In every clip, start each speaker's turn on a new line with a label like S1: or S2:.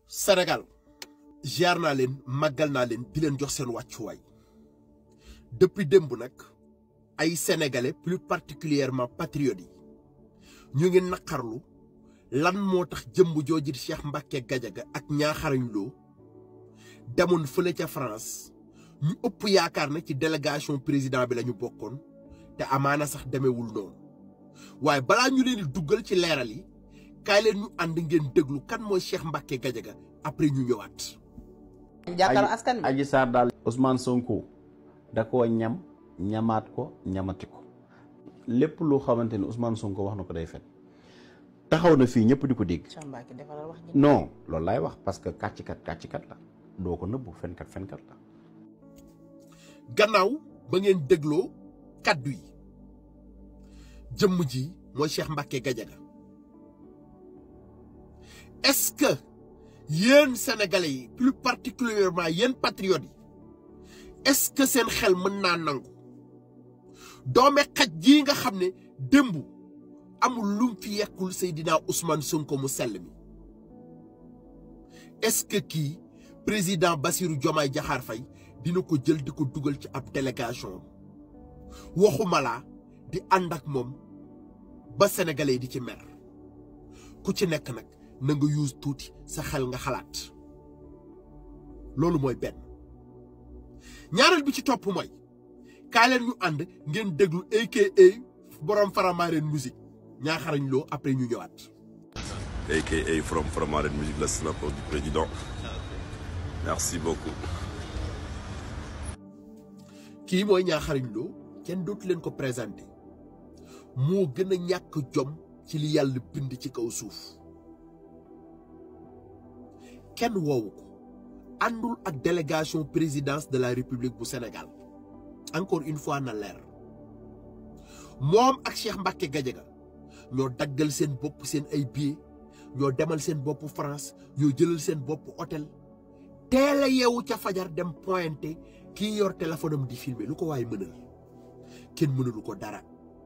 S1: Sénégal ziar naa leen màggal naa leen di leen jox seen wàccuwaay depuis démb nag ay sénégalais plus particulièrement patriotes yi ñu ngi naqarlu lan moo tax jëmb jooju di Cheikh Mbacké Gadiaga ak ñaaxarañ loo demoon fële ca France ñu ëpp yaakaar na ci délégation président bi la ñu bokkoon te amaana sax demewul noonu waaye balaa ñu leen di duggal ci leeral yi kaay leen ñu ànd ngeen déglu kan mooy Cheikh Mbacké Gadiaga après ñu ñëwaat.
S2: jàkkaarloo askan bi
S3: Adji Sarr daal Ousmane Sonko da koo ñam ñamaat ko ñamati ko lépp loo xamante ni Ousmane Sonko wax na ko day fen taxaw na fii ñëpp di ko dégg
S2: Cheikh Mbacké defaral wax ji
S3: non loolu laay wax parce que kàccikat kàccikat la doo ko nëbbu fenkat fenkat la
S1: gannaaw ba ngeen dégloo kaddu yi jëmm ji mooy Cheikh Mbacké Gadiaga est-ce que yéen sénégalais yi plus particulièrement yéen patriotes yi est-ce que seen xel mën naa nangu doome xaj jii nga xam ne démb amul lum fi yekkul Seydina Ousmane Sonko mu sell mi est-ce que kii président Bassirou Diomaye Diakhar Faye dina ko jël di ko dugal ci ab délégation waxuma laa di ànd ak moom ba sénégalais yi di ci mer ku ci nekk nag na nga use tuuti sa xel nga xalaat loolu mooy benn ñaareel bi ci topp mooy kaay leen ñu ànd ngeen déglu aka borom Faramareen musique ñaaxarañ loo après ñu ñëwaat.
S4: aka from Faramareen musique la snap du président merci beaucoup.
S1: kii mooy ñaaxarañ loo kenn dootu leen ko présenté moo gën a ñàkk jom ci li yàlla bind ci kaw suuf kenn woowu ko àndul ak délégation présidence de la république bu Sénégal encore une fois na leer moom ak Cheikh Mbacké Gadiaga ñoo daggal seen bopp seen ay billets ñoo demal seen bopp France ñoo jëlal seen bopp hôtel teel a yeewu ca fajar dem pointé kii yor téléphone am di filmer lu ko waaye mënal kenn mënalu ko dara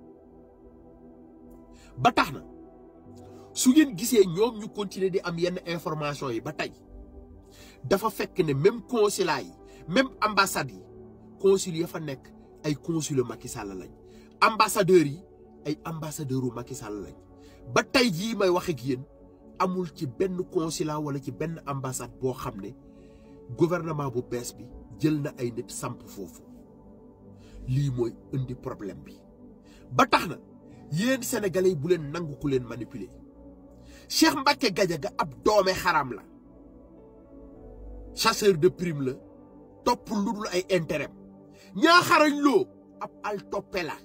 S1: ba tax na su ngeen gisee ñoom ñu continuer di am yenn information yi ba tey dafa fekk ne même consulat yi même ambassade yi consul ya fa nekk ay consul Macky Sall lañ ambassadeurs yi ay ambassadeurs u Macky Sall lañ ba tey jii may wax ak yéen amul ci benn consulat wala ci benn ambassade boo xam ne gouvernement bu bees bi jël na ay nit samp foofu lii mooy indi problème bi ba tax na yéen sénégalais yi bu leen nangu ku leen manipuler Cheikh Mbacké Gadiaga ab doome xaram la chasseur de prime la topp lu dul ay intérêt ñaaxarañ loo ab al toppe la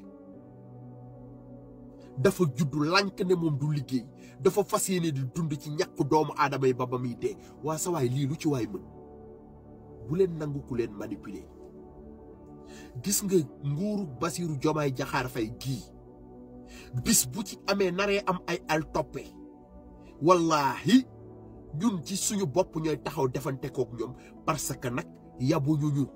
S1: dafa juddu lànk ne moom du liggéey dafa fas yéene di dund ci ñàkk doomu aadama yi ba ba muy dee waa sa waay lii lu ci waay mën bu leen nangu ku leen manipuler gis nga nguuru Bassirou Diomaye Diakhar Faye gii bis bu ci amee naree am ay al toppe wallaahi ñun ci suñu bopp ñooy taxaw defante kook ñoom parce que nag yabuñu ñu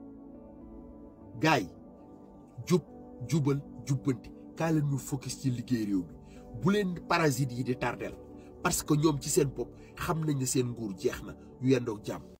S1: gaay jub jubal jubbanti kaa leen ñu focus ci liggéey réew mi bu leen parasites yi di tardel parce que ñoom ci seen bopp xam nañ ne seen nguur jeex na ñu yendoog jàmm